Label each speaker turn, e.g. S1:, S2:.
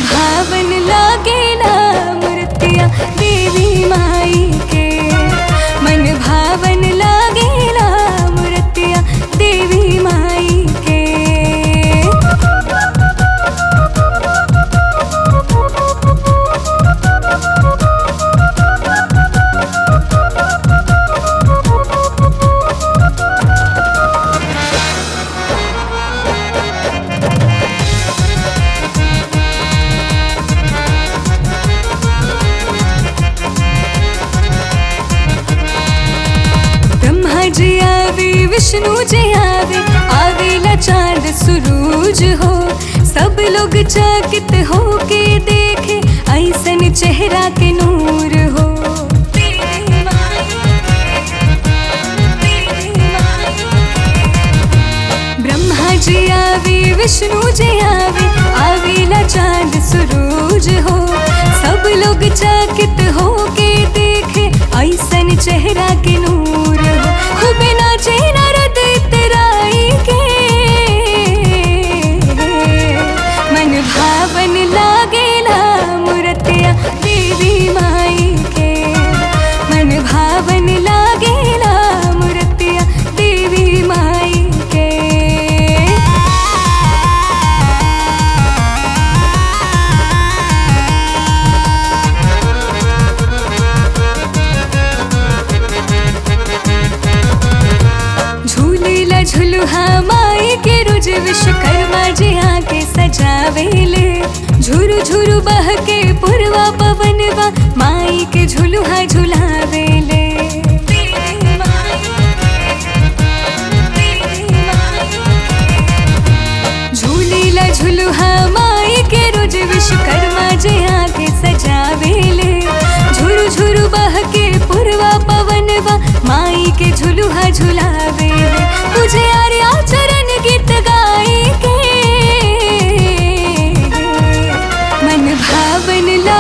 S1: भावन लागेला मूर्तिया देवी माई के मन भावन लागेला मूर्तिया देवी माई के ब्रह्मा जी आवे विष्णु जी आवे आवेला चांद सुरूज हो सब लोग चकित हो के देखे ऐसन चेहरा के नूर हो ब्रह्मा जी आवे विष्णु जी आवे आवेला चांद सुरूज हो सब लोग चकित हो के देखे ऐसन चेहरा के नूर हो खूब नाचे नारद इतराई के मन भावन लागेला मूर्तिया देवी माई के मन भावन लागेला मूर्तिया देवी माई के झूलेला झुलुहा माई के रोज विश्वकर्मा जी आके सजावेले झुरु झुरु बह के पुरवा पवनवा माई के झुलुहा झुलावेले झूलेला झुलुहा माई के रोज विश्वकर्मा जी आके सजावेले झुरु झुरु बह के पुरवा पवनवा माई के झुलुहा झुलावेले तुझे आर्या चरण गीत गाई के मन भावन ला